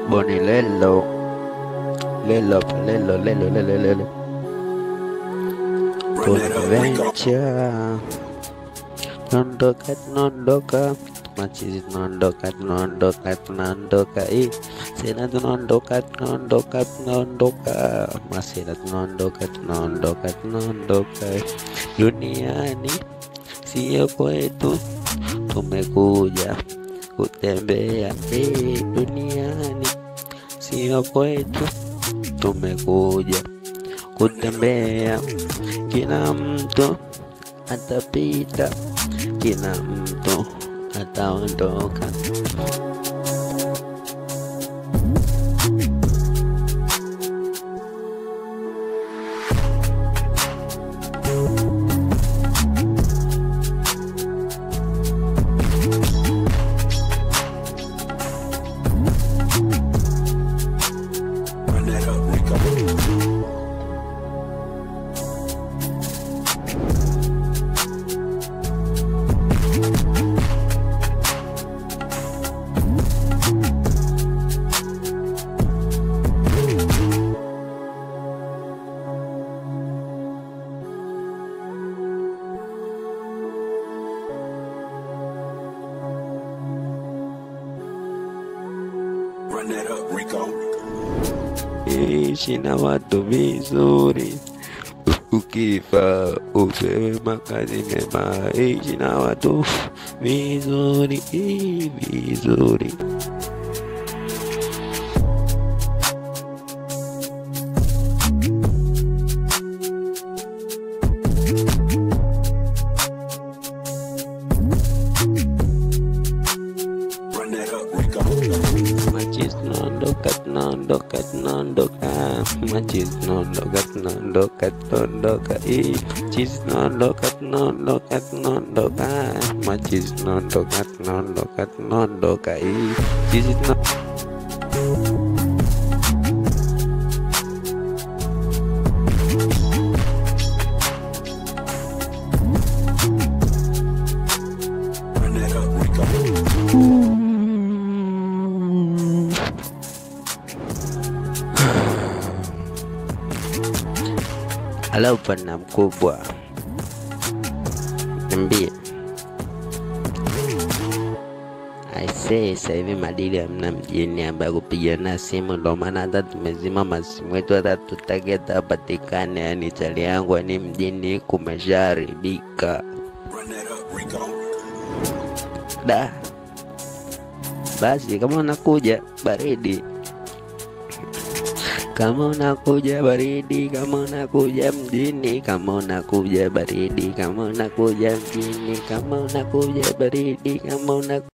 Boni lelo lelo lelo lelo lelo lelo Bonaventure Nondoka nondoka machizi tunaondoka tunaondoka tunaondoka eh sena tunaondoka tunaondoka tunaondoka masena tunaondoka tunaondoka tunaondoka eh. duniani sio kwetu tumekuja kutembea eh, duniani sio kwetu tumekuja kutembea kila mtu atapita kila mtu ataondoka Run that up, Rico. Run that up, Rico. ishi na watu vizuri ukifa upewe makazi mema ishi na watu vizuri vizuri Run that up, Rico. Machis tunaondoka tunaondoka tunaondoka Machis tunaondoka tunaondoka tunaondoka Eh, Machis tunaondoka tunaondoka tunaondoka Machis tunaondoka tunaondoka tunaondoka Eh, Machis tuna Run that up, Rico. Halo bwana mkubwa, niambie. Aisee, sasa hivi madili hamna mjini ambaye kupigana simu, ndo maana hata tumezima masimu yetu, hata tutake atapatikane. Yani chali yangu ni mjini kumeshaharibika Run that up, Rico. da. Basi kama unakuja baridi kama unakuja baridi, kama unakuja mjini, kama unakuja baridi, kama unakuja mjini, kama unakuja baridi, kama una